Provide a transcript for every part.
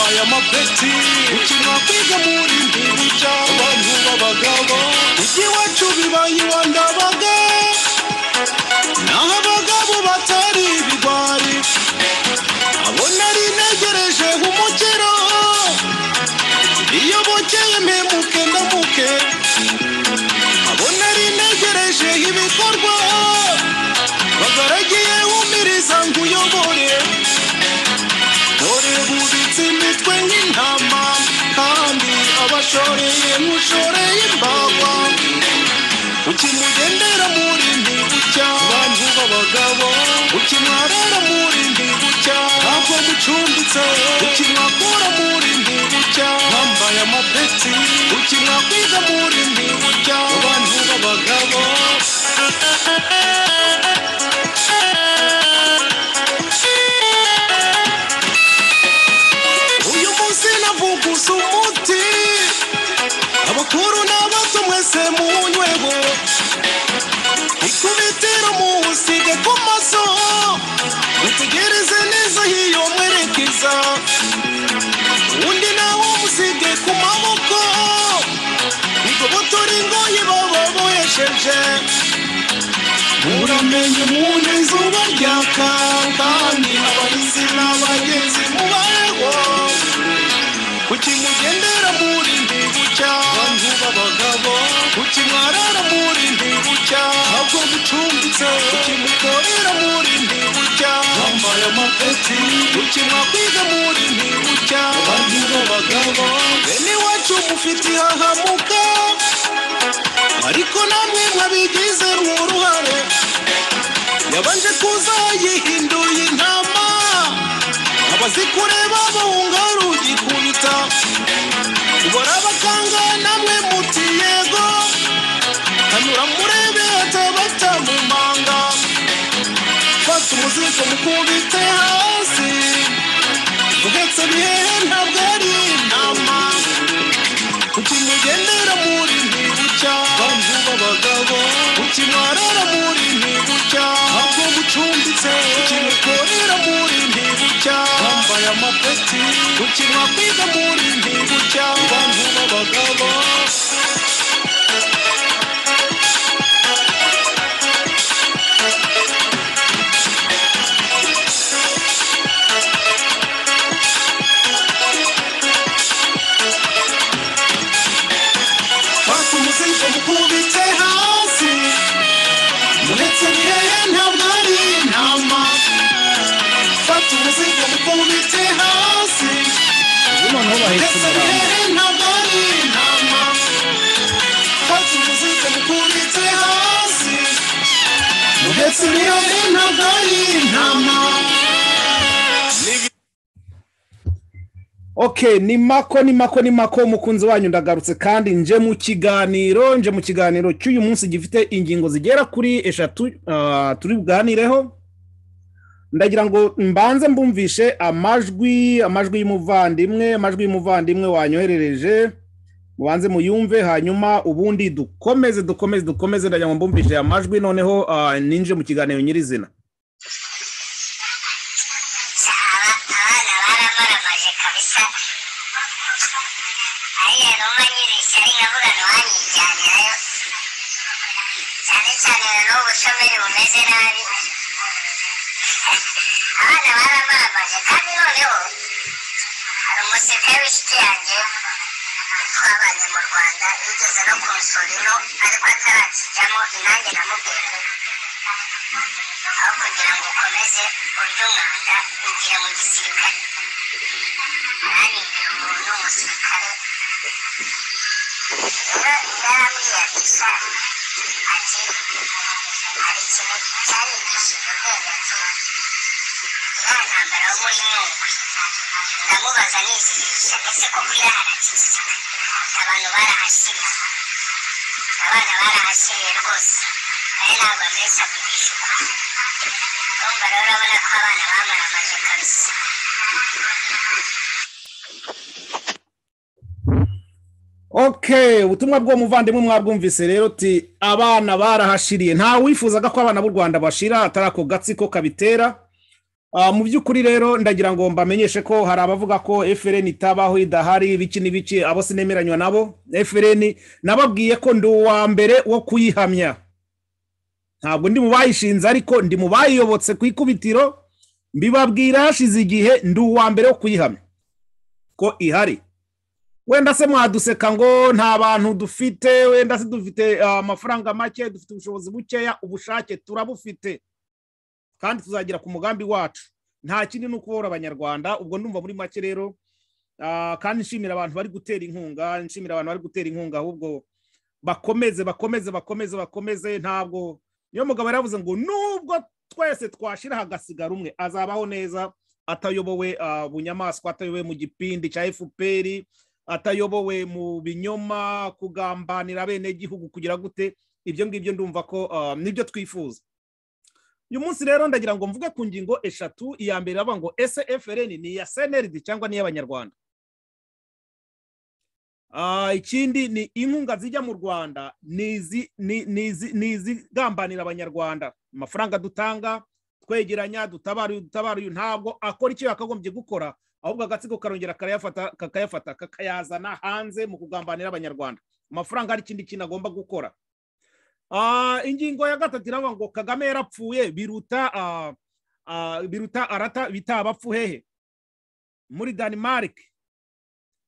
beti ukina kwiga muri nduru cy'abantu b'abagabo ujya iwacu bibaye iwa ndabaga naho abagabo batari ibigwari abo nari negereje nk'umukiro iyo bukeye mpemuke ndamuke abo nari negereje ibikorwa bagaragiye umiriza ngo uyobore dore bubitse imitwe nk'intama kandi abashoreye mushoreye imbagwa ukimugendera muri mbibu cy'abantu b'abagabo ukimwarara muri mbibu cya ntabwo mucumbitse ukimwakura muri mbibu cya mwambaye amapeti ukimwakwiga muri mbibu cya abantu b'abagabo uyu munsi navuguza umuti abakuru n'abato mwese muwunyweho ikubitiro muwusige ku maso mutegereze neza hiyo mwerekeza undi nawo musige ku maboko igobotora ingoyi baba bohesheje uramenye umuntu izuba ryaka kandi abahizi n'abagenzi mubayeho kuki mugendera muri mbibu cy'abantu b'abagabo kuki mwarara muri mbibu cy'abwo mucumbitse kuki mukorera muri mbibu cy'ambaye amapeti kuki mwakwiga muri mbibu cy'abantu b'abagabo bene iwacu mufite ihahamuka ariko namwe mwabigize uruhare yabanje kuza yihinduye intama abazikureba bahunga rugi kubita ubara abakanga namwe muti yego hanyura murebe atabata mu manga fata umuzigo mukubite hasi uhetse bihehe ntabwo ari intama kuki mugendera muri mbibu cy'abantu b'abagabo kuki mwarara muri mbibu cy'abwo mucumbitse kuki mukorera muri mbibu cy'abambaye amapeti kuki mwakwiga muri mbibu cy'abantu b'abagabo fata umuzigo mukubite hasi uretse bihehe ntabwo ari intama fata umuzigo mukubite hasi ubu noneho bahetse umurambo Okay, ni mako ni mako ni mako umukunzi wanyu ndagarutse kandi nje mu kiganiro nje mu kiganiro cy'uyu munsi gifite ingingo zigera kuri eshatu ah, turi buganireho ndagira ngo mbanze mbumvishe amajwi amajwi y'umuvandimwe amajwi y'umuvandimwe wanyoherereje mubanze muyumve hanyuma ubundi dukomeze dukomeze dukomeze ndagira ngo mbumvishe amajwi noneho ah, ninje mu kiganiro nyirizina Aba- abana baramaramaje kabisa ariya numa nyibeshya ari nkavuga ntiwanyijyanirayo cyane cyane na n'ubu bushomeri bumeze nabi abana baramaramaje kandi noneho hari umusirikare w'inshuti yanjye twabanye mu rwanda yigeze no kunsura ino ariko atarakijyamo inange namubwiye aho kugira ngo ukomeze urye umwanda ugira mu gisirikare nanibwira umuntu w'umusirikare rero yarambwiye gusa ati hari ikintu cyanyigishije ubwenge ati iriya ntambara wo muri nyungwe ndamubaza nizihisha ese koko iraharakiza abantu barahashyira abana barahashyiriye rwose ari ntabwo mbese kugishyurwa urumva rero urabona ko abana bamaramaje kabisa okay ubutumwa bw'umuvandimwe mwabwumvise rero uti abana barahashiriye nta wifuzaga ko abana b'u rwanda bashira atari ako gatsiko kabitera mu by'ukuri rero ndagira ngo mbamenyeshe ko hari abavuga ko efuperi itabaho idahari ibiki n'ibice abo sinemeranywa nabo efuperi nababwiye ko ndi uwa mbere wo kuyihamya ntabwo ndi mu bayishinze ariko ndi mu bayiyobotse ku ikubitiro mbibabwira hashize igihe ndi uwa mbere wo kuyihamya ko ihari wenda se mwaduseka ngo nta bantu dufite wenda se dufite amafaranga make dufite ubushobozi bukeya ubushake turabufite kandi tuzagira ku mugambi wacu nta kindi ni ukubora abanyarwanda ubwo ndumva muri make rero kandi nshimira abantu bari gutera inkunga nshimira abantu bari gutera inkunga ahubwo bakomeze bakomeze bakomeze bakomeze ntabwo niyo mugabo yaravuze ngo nubwo twese twashyira hagasigara umwe azabaho neza atayobowe bunyamaswa atayobowe mu gipindi cya efuperi atayobowe mu binyoma kugambanira bene gihugu kugira gute ibyo ngibyo ndumva ko nibyo twifuza uyu munsi rero ndagira ngo mvuge ku ngingo eshatu iya mbere bavuga ngo ese efereni ni iya seneridi cyangwa ni iy'abanyarwanda ikindi ni inkunga zijya mu rwanda ni izigambanira abanyarwanda amafaranga dutanga twegeranya dutabara uyu dutabara uyu ntabwo akora icyo yakagombye gukora ahubwo agatsiko karongera kakayafata kakayazana hanze mu kugambanira abanyarwanda amafaranga hari ikindi kintu agomba gukora ingingo ya gatatu iravuga ngo kagame yarapfuye biruta biruta arata bita abapfu hehe muri danimarike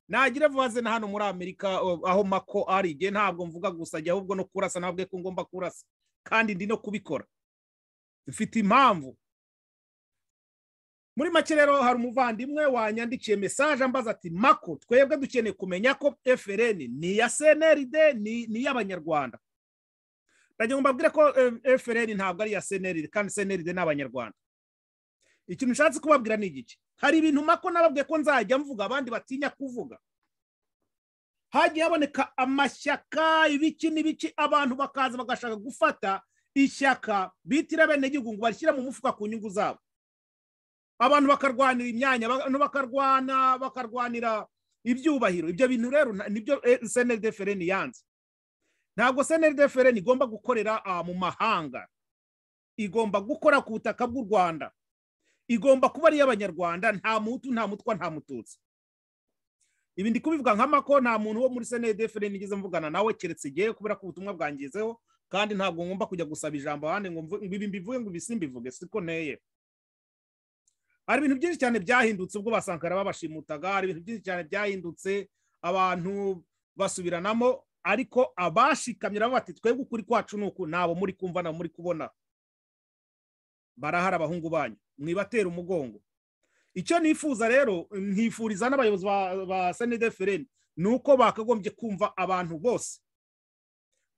nagira vuba na hano muri amerika aho mako ari igihe ntabwo mvuga gusa ajya ahubwo no kurasa ntabwo ko ngomba kurasa kandi ndi no kubikora mfite impamvu muri make rero hari umuvandimwe wanyandikiye mesaje ambaza ati mako twebwe dukeneye kumenya ko efereni ni iya seneride ni iy'abanyarwanda ndagira ngo mbabwire ko efereni ntabwo ari iya seneride kandi seneride ni abanyarwanda ikintu ushatse kubabwira ni igice hari ibintu mako nababwiye ko nzajya mvuga abandi batinya kuvuga hagiye haboneka amashyaka ibiki n'ibiki abantu bakaza bagashaka gufata ishyaka bitira bene gihugu ngo barishyire mu mufuka ku nyungu zabo abantu bakarwanira imyanya bakarwana bakarwanira ibyubahiro ibyo bintu rero nibyo seneride efereni yanze ntabwo seneri fereni igomba gukorera mu mahanga igomba gukora ku butaka bw'u rwanda igomba kuba ari iy'abanyarwanda nta mutu nta mutwa nta mututsi ibi ndi kubivuga nka mako nta muntu wo muri seneri fereni igeze mvugana nawe keretse igihe kubera ko ubutumwa bwangizeho kandi ntabwo ngomba kujya gusaba ijambo ahandi ngo ibi mbivuge ngo ibisi mbivuge siko nteye hari ibintu byinshi cyane byahindutse ubwo basankara babashimutaga hari ibintu byinshi cyane byahindutse abantu basubiranamo ariko abashikamye nabo bati twebwe ukuri kwacu ni uku ntabwo muri kumva nabo muri kubona barahari abahungu banyu mwibatera umugongo icyo nifuza rero nkifuriza n'abayobozi ba senede fereni ni uko bakagombye kumva abantu bose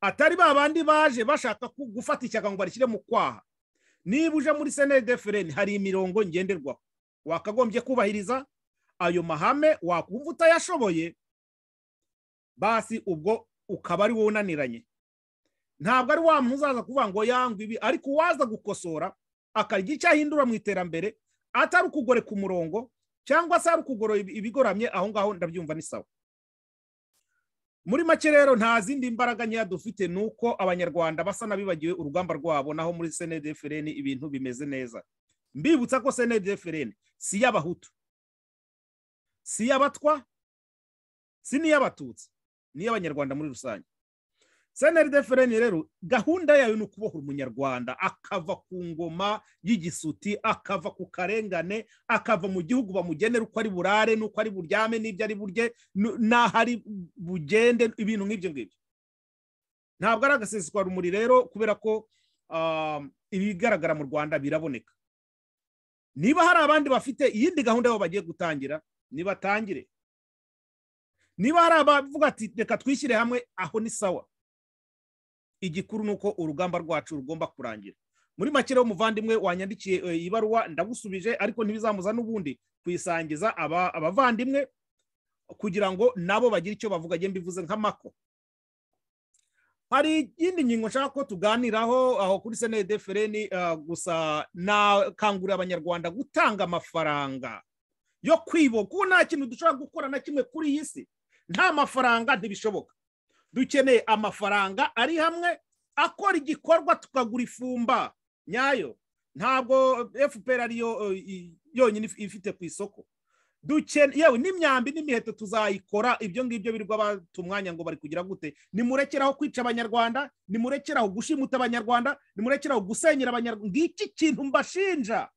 atari ba bandi baje bashaka gufata ishyaka ngo barishyire mu kwaha niba uje muri senede fereni hari imirongo ngenderwaho wakagombye kubahiriza ayo mahame wakumva utayashoboye basi ubwo ukaba ari wowe unaniranye ntabwo ari wa muntu uzaza kuvuga ngo yangwe ibi ariko uwaza gukosora akarya icyo ahindura mu iterambere atari ukugore ku murongo cyangwa se ari ukugora ibigoramye aho ngaho ndabyumva ni sawa muri make rero nta zindi mbaraga nkeya dufite ni uko abanyarwanda basa n'abibagiwe urugamba rwabo naho muri senede fereni ibintu bimeze neza mbibutsa ko senede fereni si iy'abahutu si iy'abatwa si n'iy'abatutsi n'iy'abanyarwanda muri rusange seneri fereni rero gahunda yayo ni ukubohora umunyarwanda akava ku ngoma y'igisuti akava ku karengane akava mu gihugu bamugenera uko ari burare n'uko ari buryame n'ibyo ari burye n'aho ari bugende ibintu nk'ibyo ngibyo ntabwo ari agaseswa rumuri rero kubera ko ibigaragara mu rwanda biraboneka niba hari abandi bafite iyindi gahunda yabo bagiye gutangira nibatangire niba hari abavuga ati reka twishyire hamwe aho ni sawa igikuru ni uko urugamba rwacu rugomba kurangira muri make rero umuvandimwe wanyandikiye ibaruwa ndagusubije ariko ntibizamuza n'ubundi kuyisangiza abavandimwe kugira ngo nabo bagire icyo bavuga agenda bivuze nk'amako hari iyindi ngingo nshaka ko tuganiraho aho kuri senede fereni gusa nakangurira abanyarwanda gutanga amafaranga yo kwiboka ubu nta kintu dushobora gukora na kimwe kuri iyi si nta mafaranga ntibishoboka dukeneye amafaranga ari hamwe akora igikorwa tukagura ifumba nyayo ntabwo fpr ariyo yonyine ifite ku isoko dukene yewe n'imyambi n'imiheto tuzayikora ibyo ngibyo birirwa batumwanya ngo bari kugira gute nimurekeraho kwica abanyarwanda nimurekeraho gushimuta abanyarwanda nimurekeraho gusenyera abanyarwanda ngiki kintu mbashinja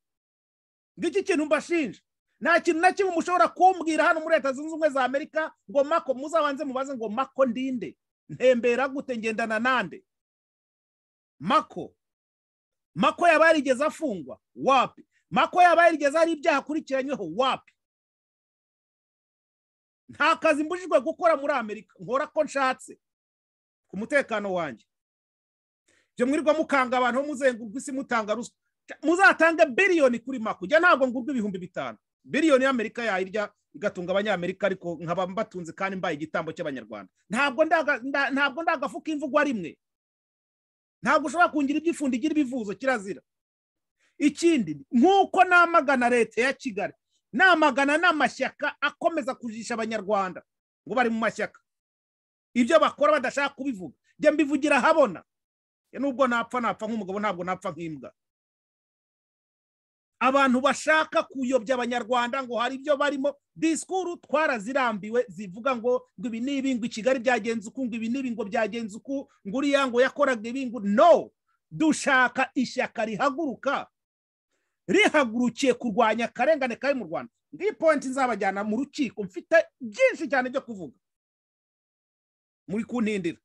ngiki kintu mbashinja nta kintu na kimwe mushobora kumbwira hano muri leta zunze ubumwe za amerika ngo mako muzabanze mubaze ngo mako ndinde ntembera gute ngendana nande mako mako yaba yarigeze afungwa wapi mako yaba yarigeze hari ibyaha akurikiranyweho wapi nta kazi mbujijwe gukora muri amerika nkora ko nshatse ku mutekano wanjye ibyo mwirirwa mukanga abantu muzengurwa isi mutanga ruswa muzatange biliyoni kuri mako ujya ntabwo ngurwa ibihumbi bitanu biliyoni y'amerika yayirya igatunga abanyamerika ariko nkaba mbatunze kandi mbaye igitambo cy'abanyarwanda ntabwo ndagafuka imvugo rimwe ntabwo ushobora kungira ibyifundo igira ibivuzo kirazira ikindi nk'uko namagana leta ya kigali namagana n'amashyaka akomeza kujisha abanyarwanda ngo bari mu mashyaka ibyo bakora badashaka kubivuga njya mbivugira ahabona nubwo napfa napfa nk'umugabo ntabwo napfa nk'imbwa abantu bashaka kuyobya abanyarwanda ngo hari ibyo barimo disikuru twarazirambiwe zivuga ngo ngo ibi ni ibi ngo i kigali byagenze uku ngo ibi ni ibi ngo byagenze uku ngo uriya ngo yakoraga ibi ngo no dushaka ishyaka rihaguruka rihagurukiye kurwanya akarengane kari mu rwanda ngiyi pointi nzabajyana mu rukiko mfite byinshi cyane byo kuvuga muri kuntindira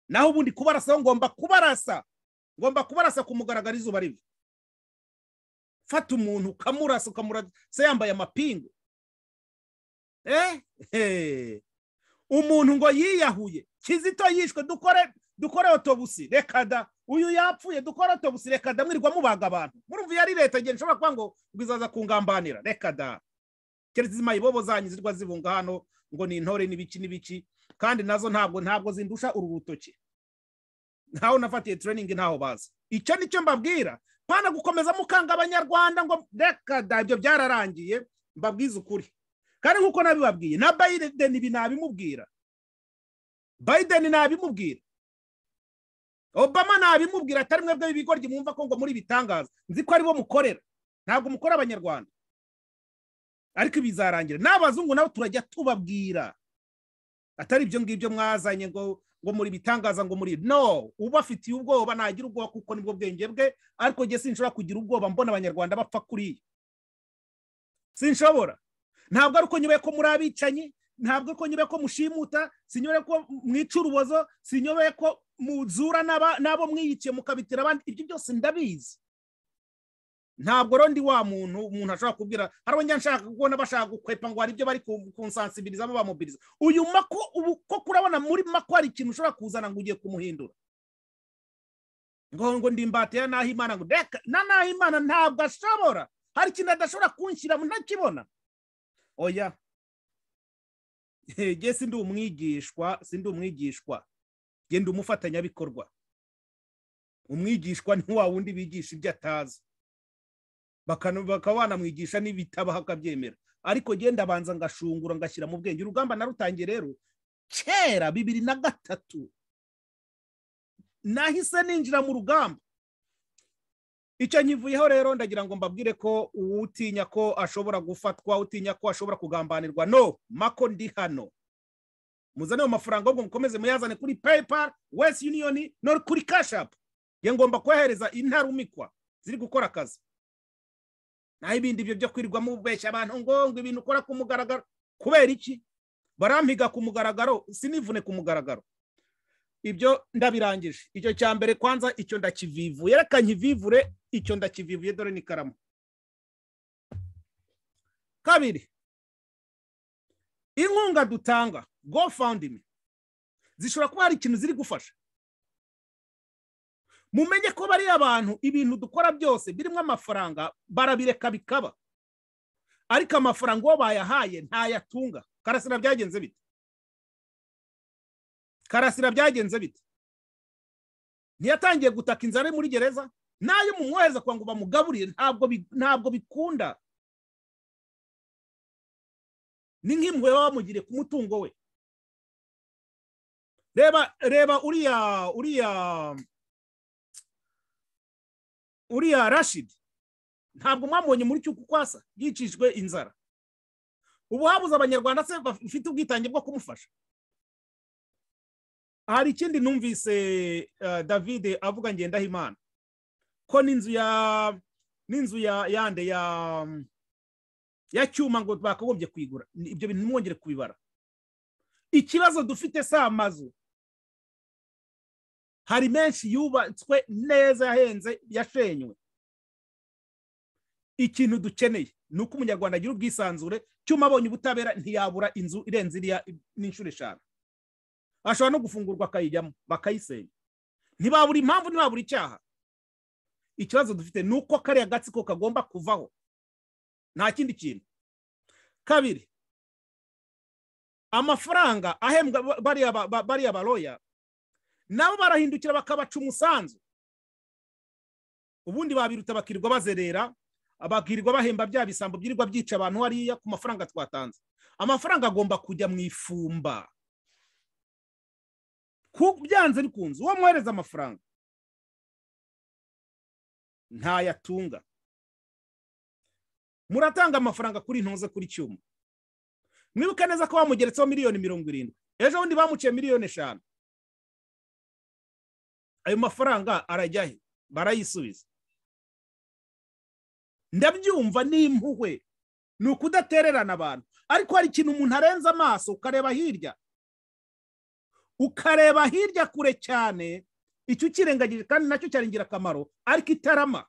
naho ubundi kubarasaho ngomba kubarasa ngomba kubarasa kumugaragara izuba riva fata umuntu ukamurasa ukamurasa yambaye amapingu umuntu ngo yiyahuye kizito yishwe dukore dukore otobusi reka da uyu yapfuye dukore otobusi reka da mwirirwa mubaga abantu murumva iyo ari leta igihe nshobora kuba ngo ngo izaza kungambanira reka da keretse izi mayibobo zanyu zirwa zibunga hano ngo ni intore n'ibiki n'ibiki kandi nazo ntabwo ntabwo zindusha uru rutoki ntaho nafatiye tureyiningi ntaho bazi icyo ni cyo mbabwira pana gukomeza mukanga abanyarwanda ngo reka da ibyo byararangiye mbabwize ukuri kandi nk'uko nabibabwiye na Biden ibi nabimubwira Biden nabimubwira obama nabimubwira atari mwebwe b'ibigoryi mwumva ko ngo muri ibitangaza nzi ko aribo mukorera ntabwo mukora abanyarwanda ariko ibizarangira n'abazungu nabo turajya tubabwira atari ibyo ngibyo mwazanye ngo ngo muri ibitangaza ngo muri no uba afitiye ubwoba nagira ubwoba kuko nibwo bwenge bwe ariko njye sinshobora kugira ubwoba mbona abanyarwanda bapfa kuriya sinshobora ntabwo ari uko nyubeye ko muri abicanyi ntabwo ko nyubeye ko mushimuta sinyobeye ko mwica urubozo sinyobeye ko muzura n'abo mwiyiciye mukabitira abandi ibyo byose ndabizi ntabwo rondi wa muntu umuntu ashobora kubwira hari njya nshaka kubona bashaka gukwepa ngo hari ibyo bari kunsansibirizamo bamubiriza uyu mako ubu ko kurabona muri mako hari ikintu ushobora kuzana ngo ugiye kumuhindura ngo ngo ndimbate ya naho imana ngo reka na naho imana ntabwo ashobora hari ikintu adashobora kunshyira ntakibona oya njye si ndi umwigishwa si ndi umwigishwa genda umufatanyabikorwa umwigishwa ni wa wundi bigisha ibyo atazi bakaba banamwigisha n'ibitabaho akabyemera ariko genda abanza ngashungura ngashyira mu bwenge urugamba narutangiye rero kera bibiri na gatatu nahise ninjira mu rugamba icyo nkivuyeho rero ndagira ngo mbabwire ko utinya ko ashobora gufatwa utinya ko ashobora kugambanirwa no mako ndi hano muzane ayo mafaranga ahubwo mukomeze muyazane kuri paypal west union no kuri kashapu nge ngomba kohereza intarumikwa ziri gukora akazi naho ibindi byo byo kwirirwa mubeshya abantu ngo ngo ibintu ukora ku mugaragaro kubera iki barampiga ku mugaragaro sinivune ku mugaragaro ibyo ndabirangije icyo cya mbere kwanza icyo ndakivivuye reka nkivivure icyo ndakivivuye dore n'ikaramu kabiri inkunga dutanga go fawundimi zishobora kuba hari ikintu ziri gufasha mumenye ko bariya abantu ibintu dukora byose birimo amafaranga barabireka bikaba ariko amafaranga uwo bayahaye ntayatunga karasira byagenze bite karasira byagenze bite ntiyatangiye gutaka inzara muri gereza n'ayo mumwohereza kugira ngo bamugaburire ntabwo bikunda ni nk'impuhwe baba bamugiriye ku mutungo we reba reba uriya uriya uriya rashidi ntabwo mwamubonye muri cy'uko kwasa yicishwe inzara ubu habuze abanyarwanda se bafite ubwitange bwo kumufasha hari ikindi numvise eh, david avuga ngendahimana ko n'inzu ya n'inzu ya yande ya ya cyuma ngo bakagombye kuyigura Ni- ibyo bintu ntimwongere kubibara ikibazo dufite si amazu hari menshi yubatswe neza yahenze yashenywe ikintu dukeneye ni uko umunyarwanda agira ubwisanzure cyuma abonye ubutabera ntiyabura inzu irenze iriya n'inshuro eshanu ashobora no gufungurwa akayijyamo bakayisenya ntibabura impamvu ntibabura icyaha ikibazo dufite ni uko kariya gatsiko kagomba kuvaho nta kindi kintu kabiri amafaranga ahembwa ba- bariya ba- ba- bariya baroya nabo barahindukira bakabaca umusanzu ubundi babiruta bakirirwa bazerera bakirirwa bahemba bya bisambo byirirwa byica abantu hariya ku mafaranga twatanze amafaranga agomba kujya mu ifumba Ku- byanze bikunze uwo mwohereza amafaranga ntayatunga muratanga amafaranga kuri ntuze kuri cyuma mwibuke neza ko bamugeretseho miliyoni mirongo irindwi ejo bundi bamuciye miliyoni eshanu ayo mafaranga arajya he barayisubiza ndabyumva ni impuhwe ni ukudatererana abantu ariko hari ikintu umuntu arenze amaso ukareba hirya ukareba hirya kure cyane icyo ukirengagije kandi nacyo cyari ingirakamaro ariko itarama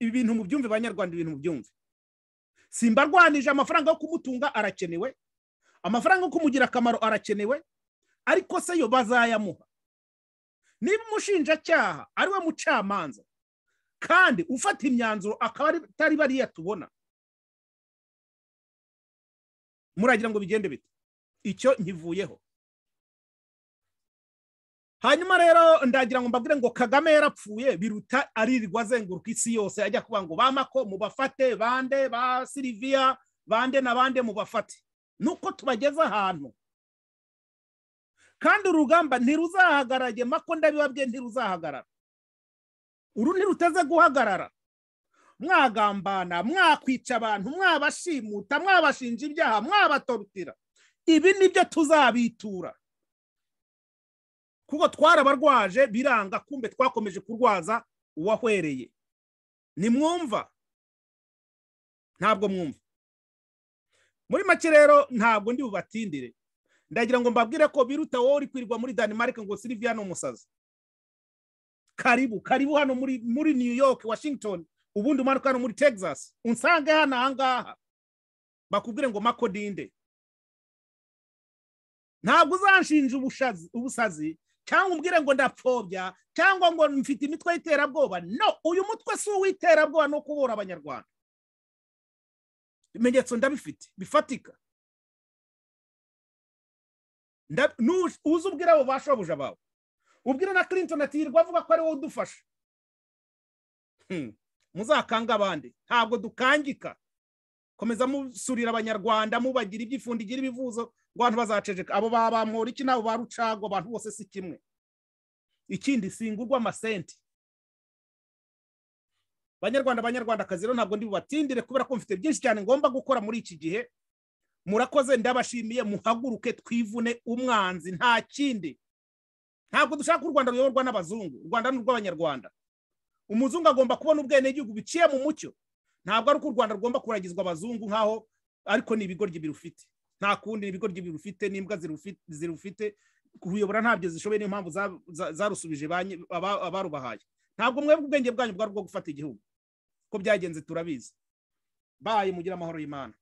ibi bintu mubyumve banyarwanda ibintu mubyumve simba arwanije amafaranga yo kumutunga arakenewe amafaranga yo kumugira akamaro arakenewe ariko se yo bazayamuha niba umushinjacyaha ari we mucamanza kandi ufata imyanzuro akaba ari- atari bariya tubona muragira ngo bigende bite icyo nkivuyeho hanyuma rero ndagira ngo mbabwire ngo kagame yarapfuye biruta aririrwa azenguruka isi yose ajya kuvuga ngo bamako mubafate bande ba siliviya bande na bande mubafate nuko tubageze ahantu kandi urugamba ntiruzahagarage mako ndabibabwiye ntiruzahagarara uru ntiruteze guhagarara mwagambana mwakwica abantu mwabashimuta mwabashinja ibyaha mwabatorutira ibi nibyo tuzabitura kuko twarabarwaje biranga kumbe twakomeje kurwaza uwahwereye nimwumva ntabwo mwumva muri make rero ntabwo ndi bubatindire ndagira ngo mbabwire ko biruta wowe uri kwirirwa muri Denmark ngo Sylvia ni umusazi karibu karibu hano muri muri New York Washington ubundi umanuka hano muri Texas unsange hano ahangaha bakubwire ngo makodinde ntabwo uzanshinja ubushazi- ubusazi cyangwa umbwire ngo ndapfobya cyangwa ngo mfite imitwe y'iterabwoba no uyu mutwe si uw'iterabwoba no kubura abanyarwanda ibimenyetso ndabifite bifatika Nda- nu- uze ubwire abo bashobuja bawe ubwire na clinton ati yirwa avuga ko ari wowe udufasha Hmm. muzakanga abandi ntabwo dukangika komeza musurira abanyarwanda mubagira ibyifundigira ibivuzo ngo abantu bazaceceka abo ba bamhora iki n'abo ba rucago abantu bose si kimwe ikindi singurwa amasenti banyarwanda banyarwandakazi rero ntabwo ndi bubatindire kubera ko mfite byinshi cyane ngomba gukora muri iki gihe murakoze ndabashimiye muhaguruke twivune umwanzi nta kindi ntabwo dushaka ko u rwanda ruyoborwa n'abazungu u rwanda ni urw'abanyarwanda umuzungu agomba kubona ubwenegihugu biciye mu mucyo ntabwo ari uko u rwanda rugomba kuragizwa abazungu nk'aho ariko ni ibigoryi birufite nta kundi ni ibigoryi birufite n'imbwa zirufi- zirufite kuyobora ntabyo zishoboye niyo mpamvu za- za- zarusubije ba nyi- aba- abarubahaye ntabwo mwebwe ubwenge bwanyu bwari ubwo gufata igihugu ko byagenze turabizi baye mugira amahoro y'imana